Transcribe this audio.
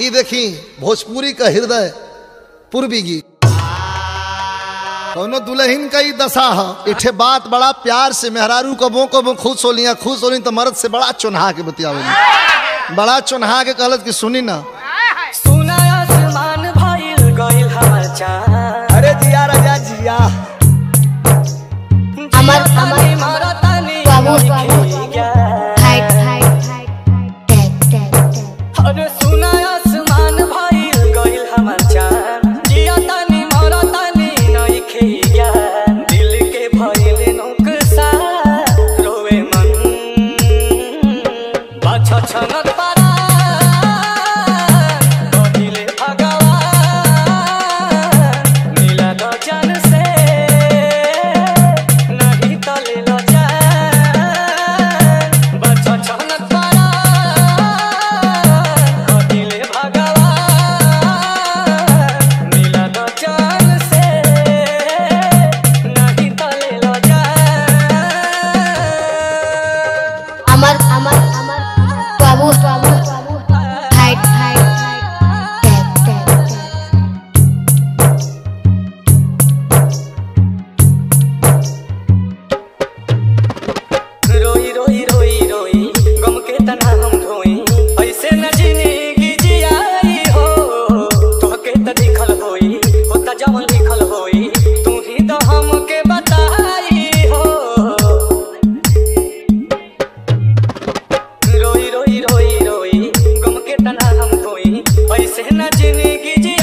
ई देखी भोजपुरी का हृदय पूर्वी गीत कौनो दुल्हन का ही दशा है इठे बात बड़ा प्यार से मेहरारू कबो कबो खुश होलिया खुश होली तो मर्द से बड़ा चुनहा के बतियावेली बड़ा चुनहा के कहलत कि सुनी ना सुना आसमान भइल गइल हमर चाँद अरे जिया राजा जिया अमर अमर मरतानी बाबू बाबू गया हाइट हाइट हाइट टैग टैग टैग अरे सुना आसमान भइल गइल हमर चाँद जियतानी मरतानी नइखे ज्ञान दिल के भइल नुकसान रोवे मन बाछा छनत पारा कहिले भगवान मिला द जन से नहीं तले ल जान बाछा छनत पारा कहिले भगवान मिला द जन से नहीं तले ल जान अमर अमर अमर बाबू बाबू हाइट हाइट टैग टैग टैग रोई रोई रोई रोई गम के तना हम ढोई ऐसे न जिंदगी जियाई हो तोहके त दिखल होई होता जवन लिखल होई तू ही तो हमके बताई हो रोई रोई रोई रोई गम के तना हम ढोई ऐसे न जिंदगी जियाई